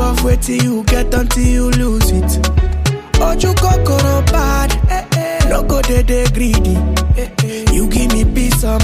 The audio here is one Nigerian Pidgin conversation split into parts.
of waiting you get until you lose it. Oju kokoro bad, eh, eh. no go dey dey greedy. Eh, eh. You give me peace of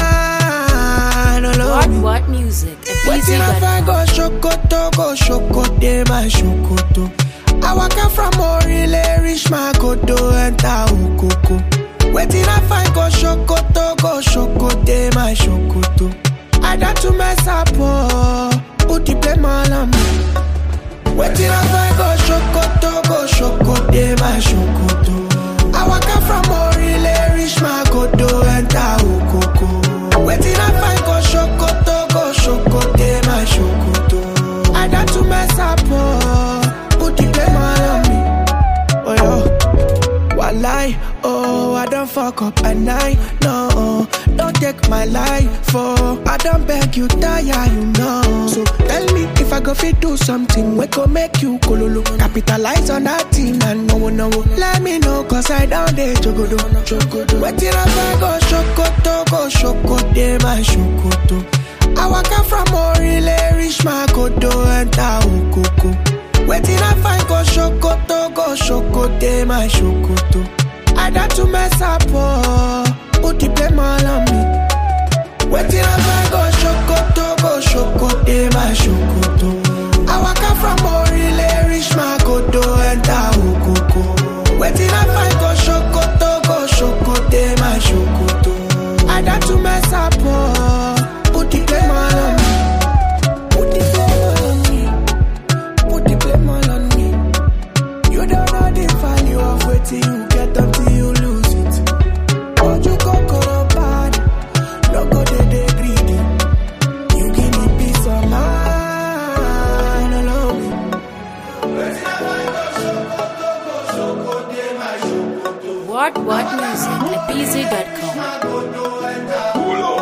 mind, What alone. What Music at Waiting if I BZ.com. go shokoto, go shokote my shokoto. I waka from Orile, reach my kodo, enter Ukoko. Waiting if I go shokoto, go shokote my shokoto. I got to mess up, oh, put the blame all on me. Waiting if I go shokoto, go shokote my shokoto. I waka from Orile, reach my kodo, enter Ukoko. Waiting if I go shokoto, go shokote my shokoto. I got to mess up, oh, put the blame all on me. Oh yo, walai, oh I don't fuck up and I no, don't take my life oh I don't beg you tire you know. So tell me if I go fit do something we go make you kololo. Capitalize on that thing and no no Let me know cause I down there jogodo jogodo. Wetin if I go shokoto go shokote my shokoto. I waka from Orile reach my kodo enter Ukoko. Waiting I find go shokoto, go shokote my shokoto. I got to mess up, oh, put the blame all on me. Waiting I find go shokoto, go shokote my shokoto. I waka from Orile, reach my kodo, enter Ukoko. Waiting I find go shokoto, go shokote my shokoto. I got to mess up, oh, put the blame all on me. Put the blame all on me. Put the blame all on me. You don't know the value of waiting you get until you lose it. But you go bad, no go dey dey greedy. You give me peace of mind, allow me. What What Music at BZ.com. Pull up.